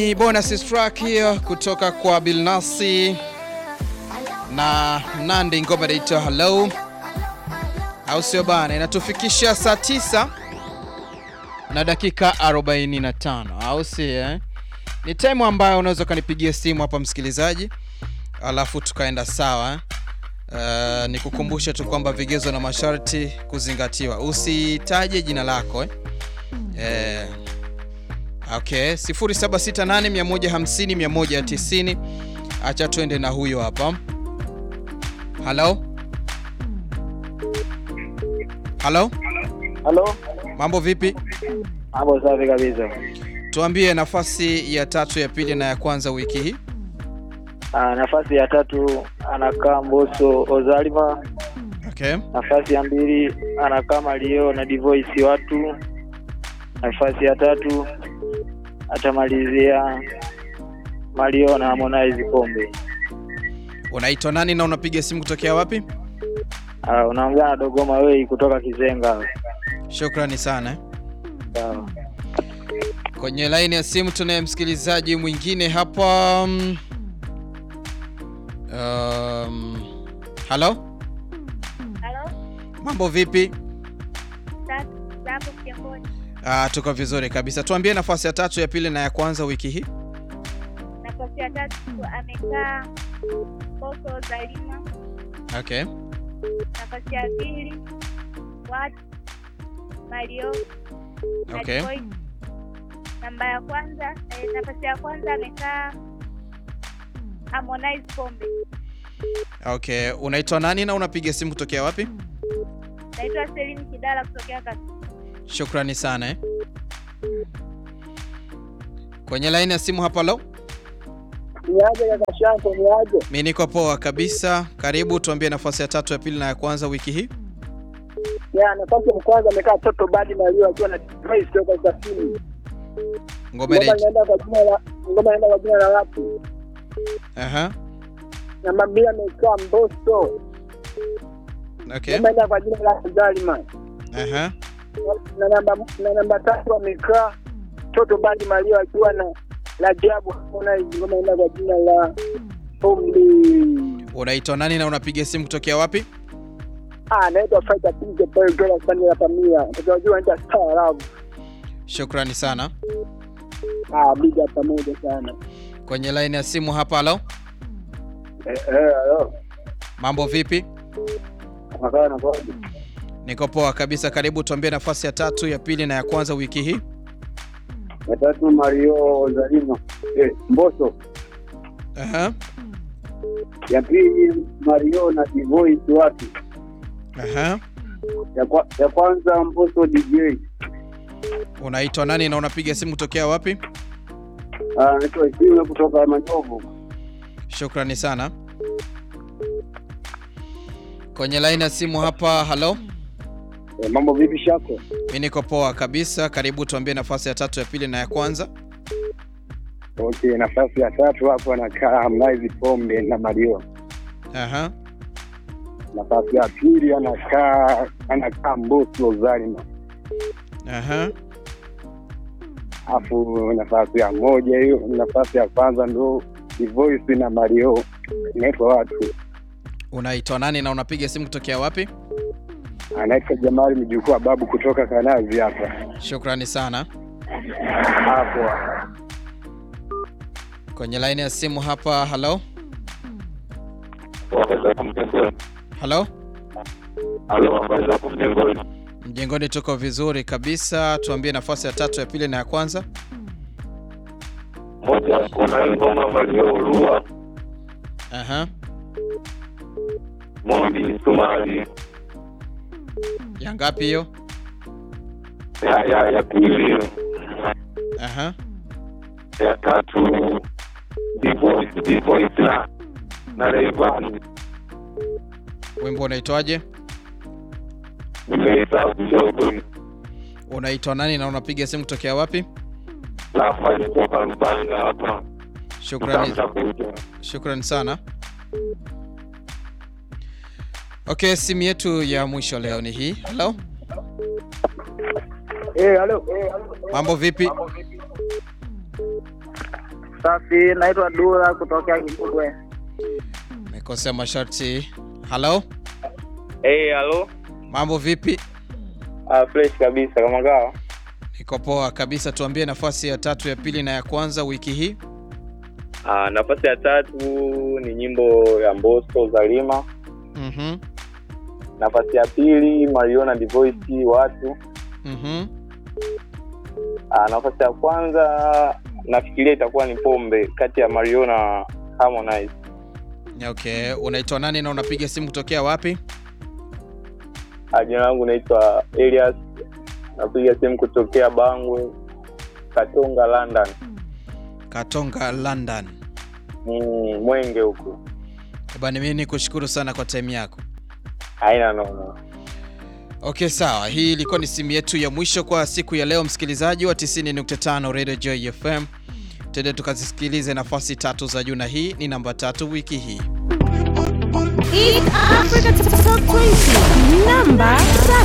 Ni bonus track hiyo kutoka kwa Bilnasi na Nandi, ngoma inaitwa Hello, au sio bana? Inatufikisha saa tisa na dakika 45, au si eh? Ni time ambayo unaweza ukanipigia simu hapa msikilizaji, alafu tukaenda sawa. Uh, nikukumbushe tu kwamba vigezo na masharti kuzingatiwa, usitaje jina lako eh? Eh, okay, 0768 150 190. Acha tuende na huyo hapa. Halo, halo, Halo, mambo vipi? hapo safi kabisa. Tuambie nafasi ya tatu, ya pili na ya kwanza wiki hii. Ah, nafasi ya tatu anakaa Mbosso Ozalima. Okay, Nafasi ya mbili anakaa Mario na Divoice watu. Nafasi ya tatu atamalizia Mario na Harmonize Kombe. unaitwa nani na unapiga simu kutokea wapi? Ah, unaongea na Dogoma Wei kutoka Kizenga. Shukrani sana eh. Sawa. Kwenye laini ya simu tunaye msikilizaji mwingine hapa. mm, Um, halo, Halo, mambo vipi? sapo Kigamboni. Ah, tuko vizuri kabisa. Tuambie nafasi ya tatu, ya pili na ya kwanza wiki hii. Nafasi ya tatu amekaa Mbosso Zalima. Okay, Nafasi ya pili watu Mario na okay, Divoice. Namba ya kwanza eh, nafasi ya kwanza amekaa Harmonize Kombe. okay. Unaitwa nani na unapiga simu kutokea wapi? Naitwa Celine Kidala kutokea Kasi. Shukrani sana eh. Kwenye laini ya simu hapa, lo, Niaje kaka Shanto, niaje? mi niko poa kabisa. Karibu, tuambie nafasi ya tatu, ya pili na ya kwanza wiki hii. Ya, nafasi ya kwanza amekaa Toto Badi Mario akiwa na Divoice kutoka Kasini. Ngoma inaitwa inaenda kwa jina la ngoma inaenda kwa jina la watu. aha, Namba mbili amekaa Mbosso. okay, Ngoma inaenda kwa jina la Zalima. aha, na namba na namba tatu amekaa Toto Badi Mario akiwa na la Jabu Harmonize ngoma inaenda kwa jina la Ombi. unaitwa nani na unapiga simu kutokea wapi? Ah, naitwa Fighter Pinje pale dola sana ya familia. Tunajua enda Star Love. Shukrani sana. Ah, big up pamoja sana. Kwenye laini ya simu hapa, halo, Eh eh, hello. mambo vipi? Makaa na kwa. Niko poa kabisa. Karibu, tuambie nafasi ya tatu, ya pili na ya kwanza wiki hii. Ya tatu Mario Zalima. Eh, Mbosso. Aha, Ya pili Mario na Divoice watu. aha. Ya, kwa, ya kwanza Mbosso DJ. Unaitwa nani na unapiga simu kutokea wapi? Ah, naitwa Isime kutoka Manyovu. Shukrani sana. Kwenye laini ya simu hapa, halo, Eh, mambo vipi shako? mi niko poa kabisa. Karibu, tuambie nafasi ya tatu, ya pili na ya kwanza. Okay, nafasi ya tatu hapo anakaa Harmonize Pombe na Mario. Aha, Nafasi ya pili anakaa anakaa Mbosso Zalima. aha. Alafu nafasi ya moja hiyo, nafasi ya kwanza ndo Divoice na Mario. Inaitwa watu. Unaitwa nani na unapiga simu kutokea wapi? Anaitwa Jamali mjukuu wa babu kutoka Kanazi hapa. Shukrani sana. Hapo. Kwenye laini ya simu hapa, halo, halo. Mjengoni tuko vizuri kabisa. Tuambie nafasi ya tatu, ya pili na ya kwanza. moja kuna ngoma walioulua Aha, Mondi Sumari ya ngapi hiyo? ya ya ya pili Aha, ya tatu Divoice Divoice na na Rayvanny wimbo unaitwaje? nimeisahau kidogo Unaitwa nani na unapiga simu kutokea wapi? nafanya toka Rubanga hapa Shukrani, mtamtafuta shukrani sana. Okay, simu yetu ya mwisho leo ni hii. Halo, Eh, halo. mambo vipi? Safi, naitwa Dula kutokea Kigugwe. Mekosea masharti. Halo, Hey, halo. mambo vipi? Ah, fresh kabisa kama kawa. Niko poa kabisa. Tuambie nafasi ya tatu, ya pili na ya kwanza wiki hii. Ah, nafasi ya tatu ni nyimbo ya Mbosso Zalima. Mhm. Nafasi ya pili Mariona Divoice watu. Mhm. Ah, nafasi ya kwanza nafikiria itakuwa ni Pombe kati ya Mariona na Harmonize. Okay, unaitwa nani na unapiga simu kutokea wapi? Ah, jina langu naitwa Elias. Napiga simu kutokea Bangwe, Katonga, London. Katonga, London. Mm, Mwenge huko. Bwana, mimi nikushukuru sana kwa time yako. Haina noma. Okay, sawa. Hii ilikuwa ni simu yetu ya mwisho kwa siku ya leo, msikilizaji wa 90.5 Radio Joy FM. Twende tukazisikilize nafasi tatu za juu, na hii ni namba tatu wiki hii. Eat Africa